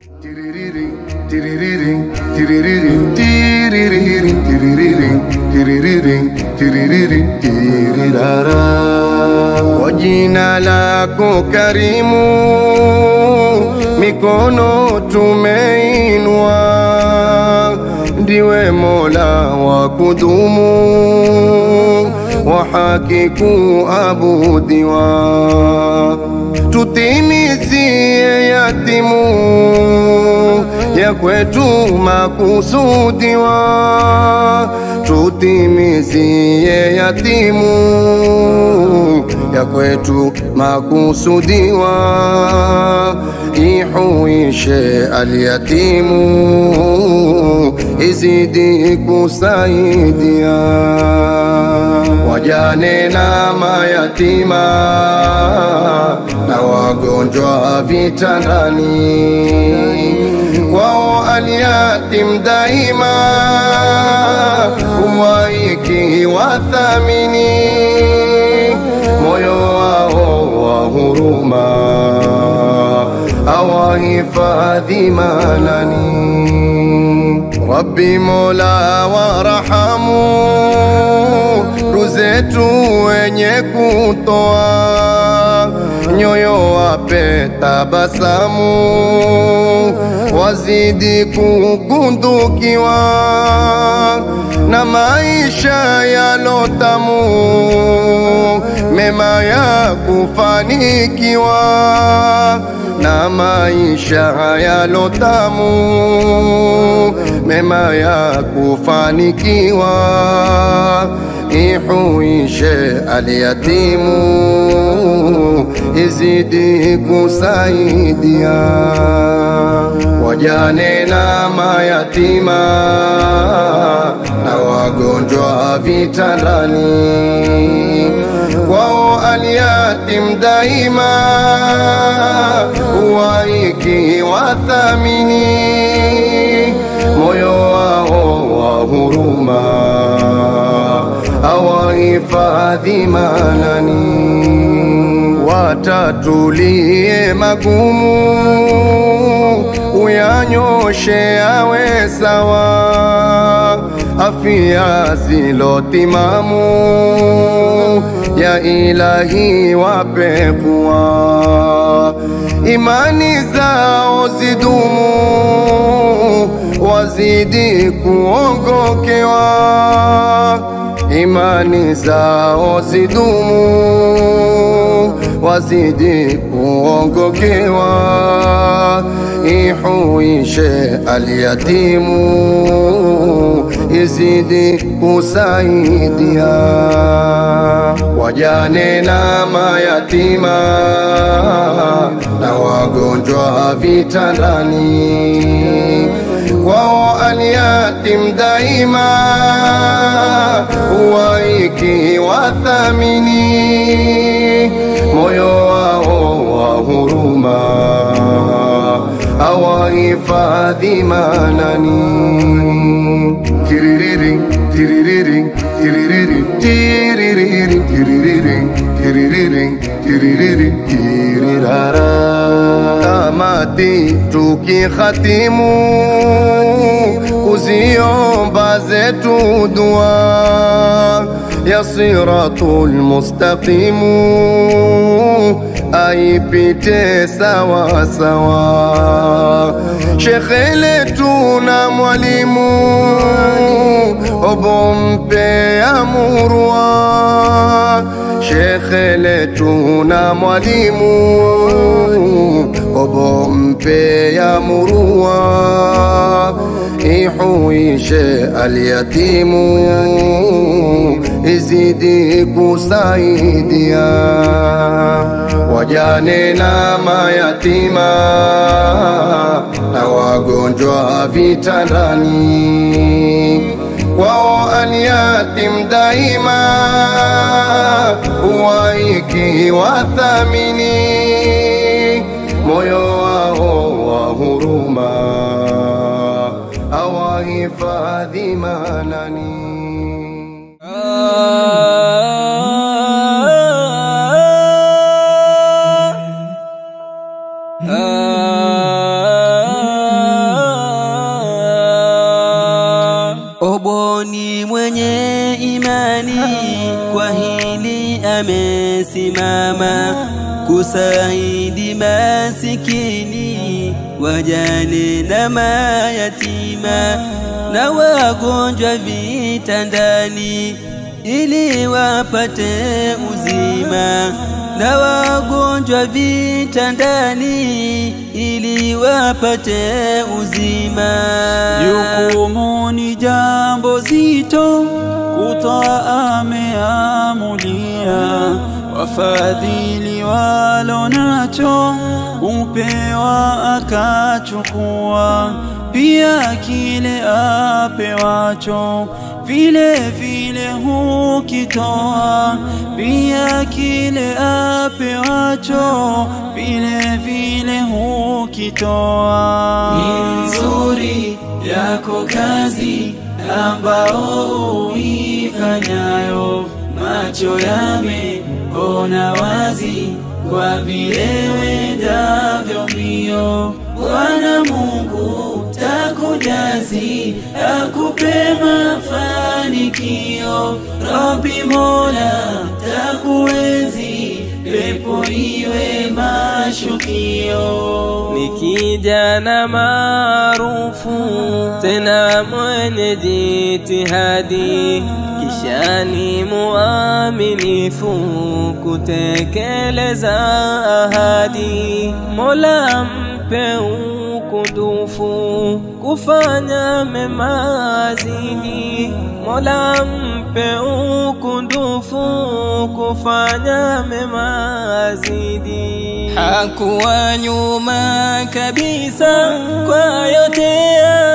Kwa jina lako karimu, mikono tumeinua, ndiwe Mola wa kudumu, wa haki kuabudiwa, tutimizie yatimu ya kwetu makusudiwa, tutimizie yatimu ya kwetu makusudiwa, ihuishe alyatimu, izidi kusaidia wajane na mayatima na wagonjwa vitandani, kwao alyatim daima huwaiki wathamini moyo wao wa huruma awahifadhi manani. Rabbi Mola warahamu, ruzetu wenye kutoa nyoyo wape tabasamu, wazidi kukundukiwa na maisha yalotamu, mema ya kufanikiwa na maisha yalotamu, mema ya kufanikiwa, ihuishe alyatimu, izidi kusaidia wajane na mayatima na wagonjwa vitandani, kwao alyatim daima huwaiki wathamini moyo wao wa huruma awahifadhi manani, watatulie magumu uyanyoshe awe sawa, afya zilotimamu ya ilahi wape kuwa, imani zao zidumu, wazidi kuongokewa, imani zao zidumu, wazidi kuongokewa ihuishe alyatimu, izidi kusaidia wajane na mayatima na wagonjwa vitandani, kwao alyatim daima huwaiki wathamini moyo wao wa huruma awahifadhi manani. Tiririri, tiririri, tiririri, tiririri, tiririri, tiririri, tiririri, tirirara. Tamati tukikhatimu kuziomba zetu dua ya siratul mustaqimu aipite sawa sawa. Shekhe letu na mwalimu obompe amurwa, shekhe letu na mwalimu obompe amurwa, ihuishe alyatimu, izidi kusaidia wajane na mayatima na wagonjwa vitandani, kwao alyatim daima huwaiki wathamini moyo wao wa huruma awahifadhi manani Ah nimesimama kusaidi masikini, wajane na mayatima na wagonjwa vitandani, ili wapate uzima na wagonjwa vitandani, ili wapate uzima. Jukumu ni jambo zito, kutoa ameamulia, wafadhili walo nacho upewa akachukua, pia kile apewacho vile vile hukitoa, pia kile apewacho vile vile hukitoa. Ni nzuri yako kazi ambao uifanyayo, macho yameona wazi kwa vile wendavyo mbio. Bwana Mungu takujazi, akupe mafanikio. Rabbi Mola takuenzi, pepo iwe mashukio. ni kijana maarufu tena mwenye jitihadi, kisha ni muaminifu kutekeleza ahadi. Mola mpe ukundufu kufanya mema zidi, Mola mpe ukundufu kufanya mema zidi. Hakuwa nyuma kabisa kwa yote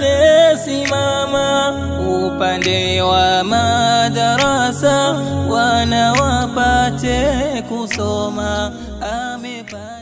alisimama, upande wa madarasa wana wapate kusoma amepata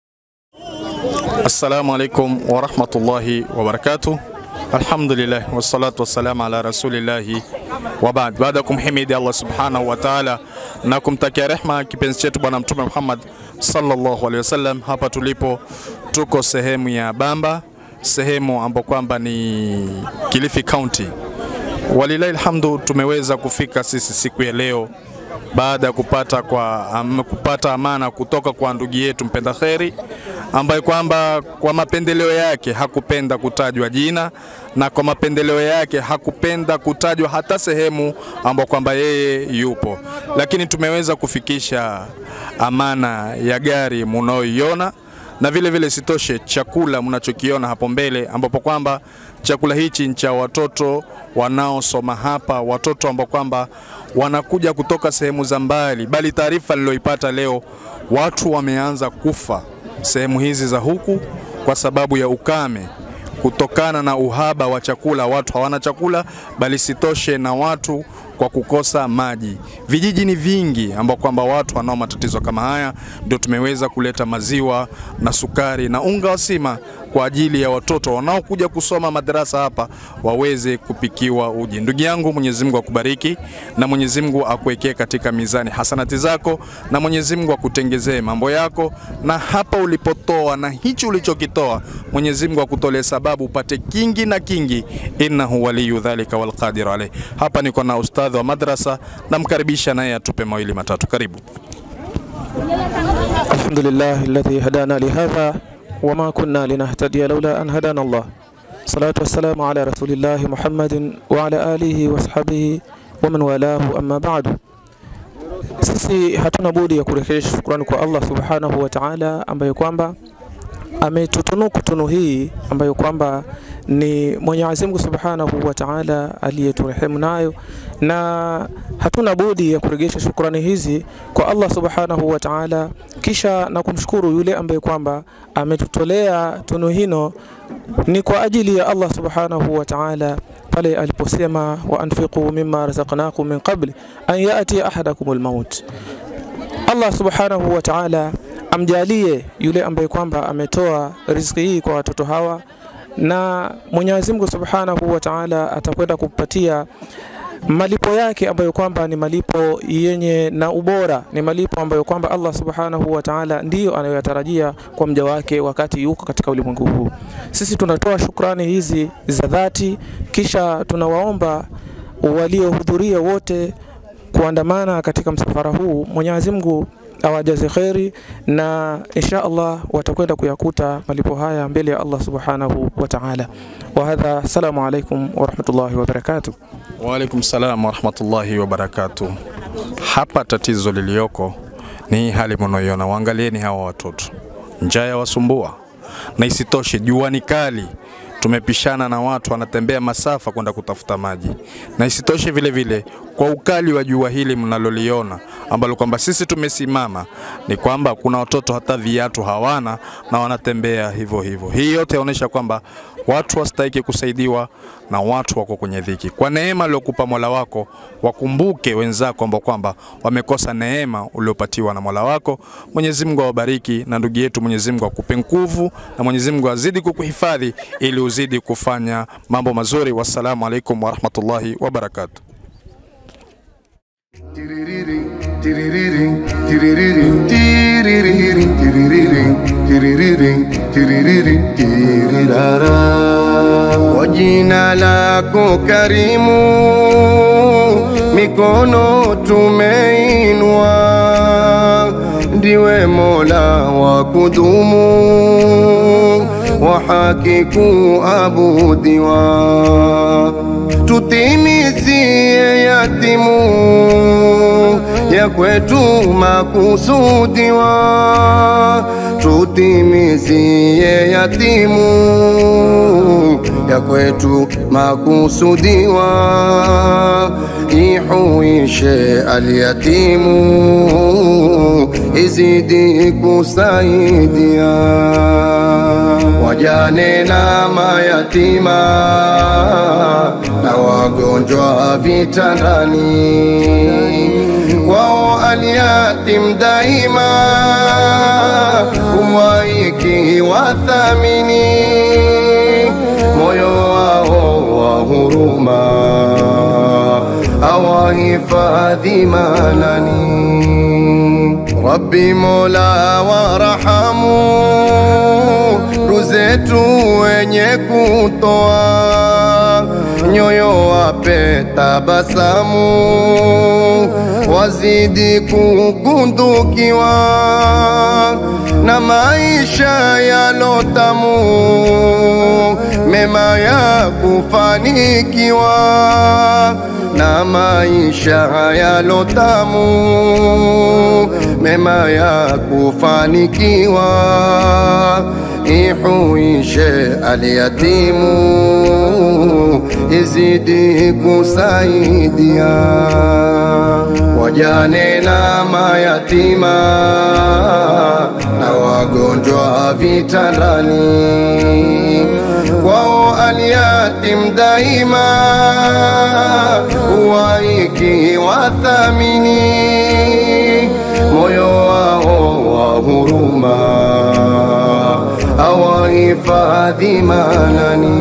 Assalamu alaikum warahmatullahi wabarakatuh. Alhamdulillah wassalatu wassalamu ala rasulillahi wa baad. Baada ya kumhimidi Allah subhanahu wa ta'ala na kumtakia rehma kipenzi chetu Bwana Mtume Muhammad sallallahu alaihi wasallam, hapa tulipo tuko sehemu ya Bamba, sehemu ambapo kwamba ni Kilifi County. Walilahi alhamdu, tumeweza kufika sisi siku ya leo baada ya kupata, kwa, am, kupata amana kutoka kwa ndugu yetu mpenda kheri ambaye kwamba kwa mapendeleo yake hakupenda kutajwa jina na kwa mapendeleo yake hakupenda kutajwa hata sehemu ambapo kwamba yeye yupo, lakini tumeweza kufikisha amana ya gari munaoiona na vile vile sitoshe chakula mnachokiona hapo mbele, ambapo kwamba chakula hichi ni cha watoto wanaosoma hapa, watoto ambao kwamba wanakuja kutoka sehemu za mbali, bali taarifa niliyoipata leo, watu wameanza kufa sehemu hizi za huku kwa sababu ya ukame kutokana na uhaba wa chakula, watu hawana chakula, bali sitoshe na watu kwa kukosa maji. Vijiji ni vingi ambao kwamba watu wanao matatizo kama haya, ndio tumeweza kuleta maziwa na sukari na unga wa sima kwa ajili ya watoto wanaokuja kusoma madarasa hapa waweze kupikiwa uji. Ndugu yangu, Mwenyezi Mungu akubariki na Mwenyezi Mungu akuwekee katika mizani hasanati zako na Mwenyezi Mungu akutengezee mambo yako, na hapa ulipotoa na hichi ulichokitoa Mwenyezi Mungu akutolee sababu upate kingi na kingi, innahu waliyu dhalika walqadir alayh. Hapa niko na ustadhi wa madrasa, namkaribisha naye atupe mawili matatu. Karibu. الحمد لله الذي هدانا لهذا وما كنا لنهتدي لولا أن هدانا الله صلاة والسلام على رسول الله محمد وعلى آله وصحبه ومن والاه أما بعد sisi hatuna budi ya kurejesha shukrani kwa Allah subhanahu wa ta'ala ambaye kwamba ametutunuku tunu hii ambayo kwamba ni Mwenyezi Mungu Subhanahu wa Ta'ala aliyeturehemu nayo, na hatuna budi ya kurejesha shukrani hizi kwa Allah Subhanahu wa Ta'ala, kisha na kumshukuru yule ambaye kwamba ametutolea tunu hino ni kwa ajili ya Allah Subhanahu wa Ta'ala pale aliposema wa anfiqu mimma razaqnakum min qabli an yati ahadakumul maut. Allah Subhanahu wa Ta'ala amjalie yule ambaye kwamba ametoa riziki hii kwa watoto hawa, na Mwenyezi Mungu Subhanahu wa Ta'ala atakwenda kumpatia malipo yake ambayo kwamba ni malipo yenye na ubora, ni malipo ambayo kwamba Allah Subhanahu wa Ta'ala ndiyo anayoyatarajia kwa mja wake wakati yuko katika ulimwengu huu. Sisi tunatoa shukrani hizi za dhati, kisha tunawaomba waliohudhuria wote kuandamana katika msafara huu. Mwenyezi Mungu awajaze kheri na insha Allah watakwenda kuyakuta malipo haya mbele ya Allah subhanahu wa ta'ala. Wa hadha, assalamu alaikum wa rahmatullahi wa barakatuh. Waalaikum salam warahmatullahi wabarakatuh. Hapa tatizo liliyoko ni hii hali mnaoiona, waangalieni hawa watoto, njaa yawasumbua, na isitoshe jua ni kali tumepishana na watu wanatembea masafa kwenda kutafuta maji, na isitoshe vile vile kwa ukali wa jua hili mnaloliona ambalo kwamba sisi tumesimama, ni kwamba kuna watoto hata viatu hawana na wanatembea hivyo hivyo. Hii yote yaonyesha kwamba watu wastahiki kusaidiwa na watu wako kwenye dhiki. Kwa neema aliyokupa Mola wako, wakumbuke wenzako ambao kwamba wamekosa neema uliopatiwa na Mola wako. Mwenyezi Mungu awabariki, na ndugu yetu Mwenyezi Mungu akupe nguvu, na Mwenyezi Mungu azidi kukuhifadhi ili uzidi kufanya mambo mazuri. Wassalamu alaikum warahmatullahi wabarakatuh. Tiririri, tiririri, tiririri, tiririri, tiririri, tiririri, tiririri, tirirara. Kwa jina lako karimu, mikono tumeinua, ndiwe Mola wa kudumu, wa haki kuabudiwa tutimizie yatimu ya kwetu makusudiwa, tutimizie yatimu ya kwetu makusudiwa, ihuishe alyatimu, izidi kusaidia wajane na mayatima na wagonjwa vitandani, kwao alyatim daima umwaiki wathamini, moyo wao wa huruma awahifadhi manani. Rabbi Mola warahamu ruzetu wenye kutoa nyoyo wape tabasamu, wazidi kugundukiwa na maisha yalotamu, mema ya kufanikiwa na maisha yalotamu, mema ya kufanikiwa ihuishe alyatimu, izidi kusaidia wajane na mayatima na wagonjwa vitandani, kwao alyatim daima huwaiki wathamini, moyo wao wa huruma awahifadhi manani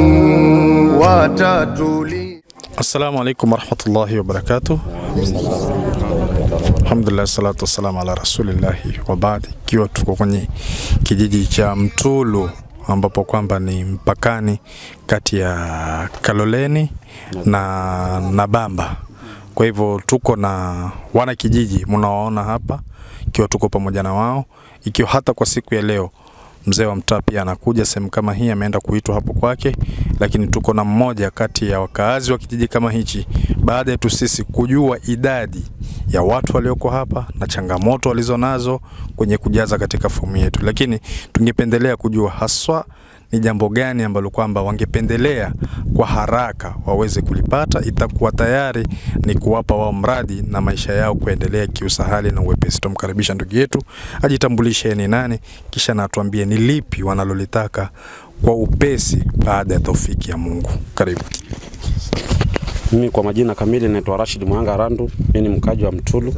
watatuli Assalamu alaikum warahmatullahi wabarakatuh. Alhamdulillah, salatu wassalamu ala rasulillahi wa baad, ikiwa tuko kwenye kijiji cha Mtulu ambapo kwamba ni mpakani kati ya Kaloleni na Nabamba. Kwa hivyo tuko na wana kijiji mnaoona hapa, ikiwa tuko pamoja na wao, ikiwa hata kwa siku ya leo mzee wa mtaa pia anakuja sehemu kama hii, ameenda kuitwa hapo kwake, lakini tuko na mmoja kati ya wakaazi wa kijiji kama hichi, baada yetu sisi kujua idadi ya watu walioko hapa na changamoto walizonazo kwenye kujaza katika fomu yetu, lakini tungependelea kujua haswa ni jambo gani ambalo kwamba wangependelea kwa haraka waweze kulipata, itakuwa tayari ni kuwapa wao mradi na maisha yao kuendelea kiusahali na uwepesi. Tumkaribisha ndugu yetu ajitambulishe ni nani, kisha na atuambie ni lipi wanalolitaka kwa upesi baada ya taufiki ya Mungu. Karibu. Mimi kwa majina kamili naitwa Rashid Mwanga Randu. Mimi ni mkaji wa Mtulu,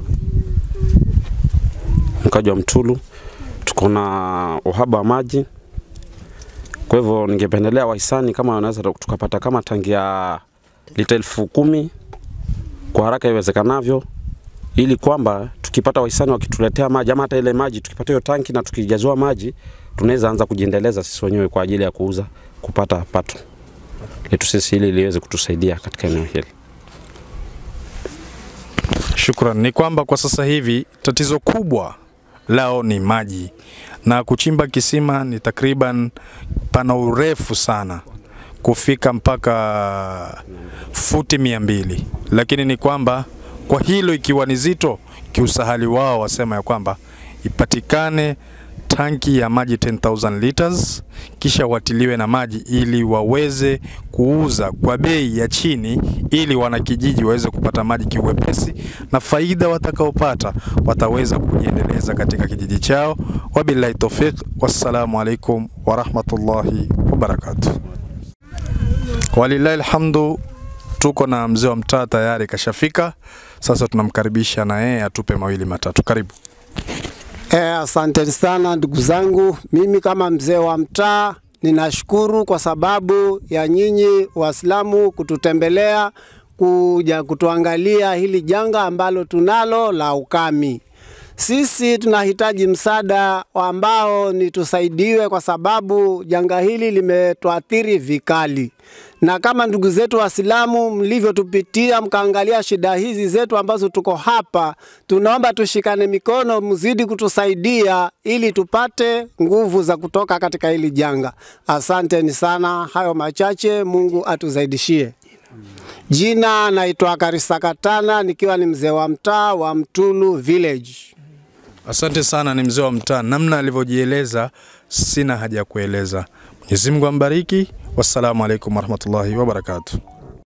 mkaji wa Mtulu. Tuko na uhaba wa maji, kwa hivyo ningependelea wahisani kama wanaweza tukapata kama tangi ya lita elfu kumi kwa haraka iwezekanavyo, ili kwamba tukipata wahisani wakituletea maji ama hata ile maji tukipata hiyo tanki na tukijaziwa maji, tunaweza anza kujiendeleza sisi wenyewe kwa ajili ya kuuza kupata pato letu sisi, ili liweze kutusaidia katika eneo hili. Shukran. Ni kwamba kwa sasa hivi tatizo kubwa lao ni maji, na kuchimba kisima ni takriban, pana urefu sana kufika mpaka futi mia mbili, lakini ni kwamba kwa hilo ikiwa ni zito, kiusahali wao wasema ya kwamba ipatikane tanki ya maji 10000 liters kisha watiliwe na maji ili waweze kuuza kwa bei ya chini ili wanakijiji waweze kupata maji kiwepesi na faida watakaopata wataweza kujiendeleza katika kijiji chao. Wabillahi tawfiq, wassalamu alaikum warahmatullahi wabarakatuh. Walillahi alhamdu, tuko na mzee wa mtaa tayari kashafika. Sasa tunamkaribisha na yeye atupe mawili matatu. Karibu. Eh, asante sana ndugu zangu. Mimi kama mzee wa mtaa ninashukuru kwa sababu ya nyinyi Waislamu kututembelea kuja kutuangalia hili janga ambalo tunalo la ukami. Sisi tunahitaji msaada ambao ni tusaidiwe, kwa sababu janga hili limetuathiri vikali, na kama ndugu zetu Waislamu mlivyotupitia mkaangalia shida hizi zetu ambazo tuko hapa, tunaomba tushikane mikono, mzidi kutusaidia ili tupate nguvu za kutoka katika hili janga. Asanteni sana, hayo machache, Mungu atuzaidishie. Jina naitwa Karisa Katana, nikiwa ni mzee wa mtaa wa Mtulu Village. Asante sana, ni mzee wa mtaa. Namna alivyojieleza sina haja ya kueleza. Mwenyezi Mungu ambariki. Wassalamu alaikum warahmatullahi wabarakatuh.